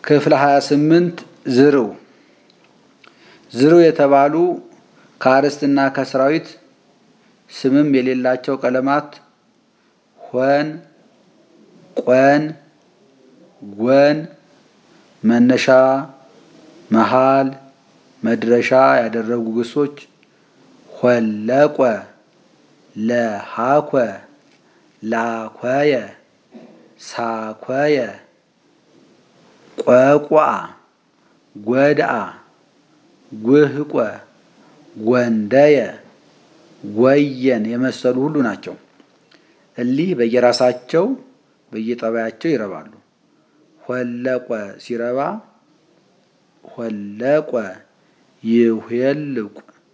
ክፍል 28 ዝርው ዝርው የተባሉ ከአርስትና ከሰራዊት ስምም የሌላቸው ቀለማት ሆን፣ ቆን፣ ጎን መነሻ፣ መሃል፣ መድረሻ ያደረጉ ግሶች ሆለቆ፣ ለሃኮ፣ ላኮየ፣ ሳኮየ፣ ቆቋ፣ ጎድአ፣ ጉህቆ፣ ጎንደየ፣ ጎየን የመሰሉ ሁሉ ናቸው። እሊህ በየራሳቸው በየጠባያቸው ይረባሉ። ሆለቆ ሲረባ ሆለቆ ይሄልቁ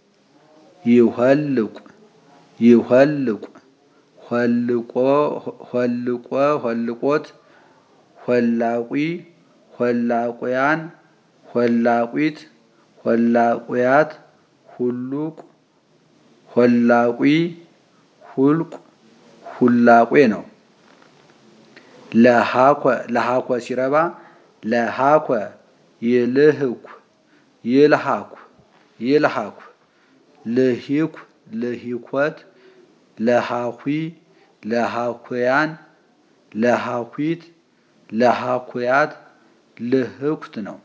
ይሆልቁ ይሆልቁ ሆልቆ ሆልቆ ሆልቆት ሆላቁ ሆላቁያን ሆላቁት ሆላቁያት ሁሉቅ ሆላቁ ሁልቁ ሁላቄ ነው። ለሃኮ ለሃኮ ሲረባ ለሃኮ ይልህኩ ይልሃኩ ይልሃኩ ልሂኩ ልሂኮት ለሃኩ ለሃኩያን ለሃኩት ለሃኩያት ልህኩት ነው።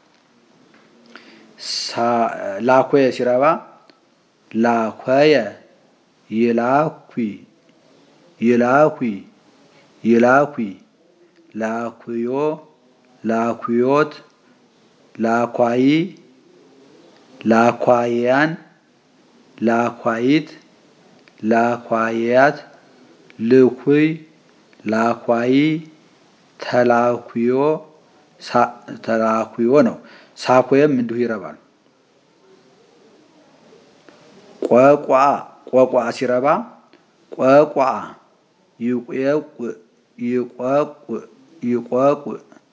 ላኮየ ሲረባ ላኮየ ይላኩ ይላኩ ይላኩ ላኩዮ ላኩዮት ላኳይ ላኳያን ላኳይት ላኳያት ልኩይ ላኳይ ተላኩዮ ተላኩዮ ነው። ሳኮየም እንዲሁ ይረባል። ቆቋ ቆቋ ሲረባ ቆቋ ይቆቁ ይቆቁ ይቆቁ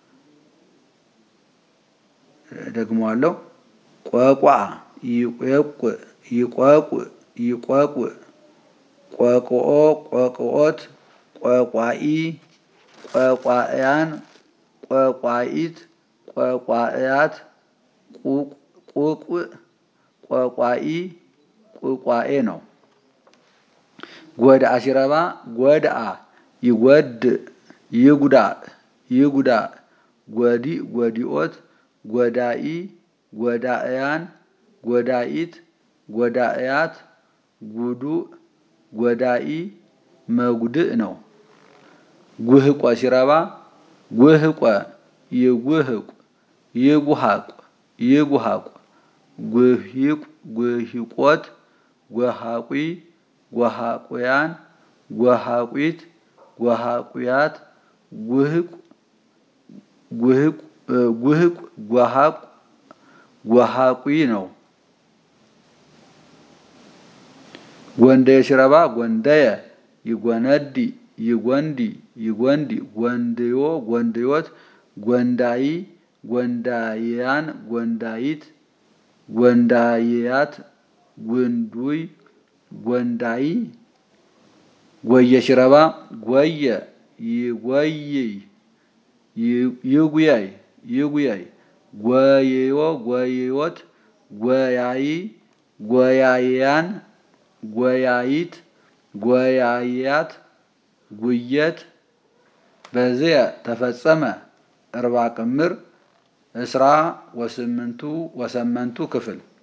ደግሞዋለሁ። ቆቋ ይቆቁ ይቆቁ ይቆቁ ቆቅኦ ቆቅኦት ቆቋኢ ቆቋእያን ቆቋኢት ቆቋእያት ቁቁ ቆቋኢ ቁቋኤ ነው። ጎድአ ሲረባ ጎድአ ይጎድ ይጉዳ ይጉዳ ጎዲ ጎዲኦት ጎዳኢ ጎዳእያን ጎዳኢት ጎዳእያት ጉዱእ ጎዳኢ መጉድእ ነው። ጉህቆ ሲረባ ጉህቆ ይጉህቁ ይጉሃቁ ይጉሃቁ ጉሂቁ ጉሂቆት ጎሃቁ ጎሃቁያን ጎሃቁት ጎሃቁያት ጉህቅ ጉህቅ ጉህቅ ጎሃቁ ጎሃቁ ነው። ጎንደየ ሲረባ ጎንደየ ይጎነዲ ይጎንዲ ይጎንዲ ጎንድዮ ጎንድዮት ጎንዳይ ጎንዳይያን ጎንዳይት ጎንዳይያት ጉንዱይ ጎንዳይ ጎየ ሲረባ ጎየ ይጎይይ ይጉያይ ይጉያይ ጎየዮ ጎየዮት ጎያይ ጎያያን ጎያይት ጎያያት ጉየት በዚያ ተፈጸመ እርባ ቅምር እስራ ወስምንቱ ወሰመንቱ ክፍል